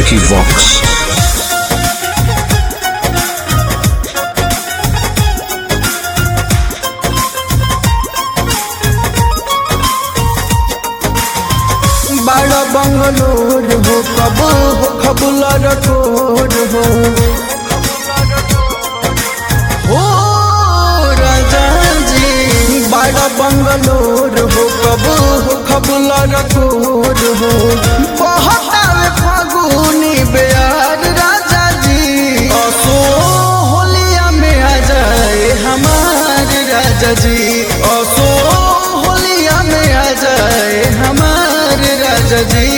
Vicky Vox. बड़ा बंगलोर हो कब हो खबुला रटोर हो ओ राजा जी बड़ा बंगलोर हो कब हो खबुला रटोर हो बहतावे फागुनी बेयार राजा जी असो होलिया में आ जाए हमार राजा जी असो होलिया में आ जाए हमार राजा जी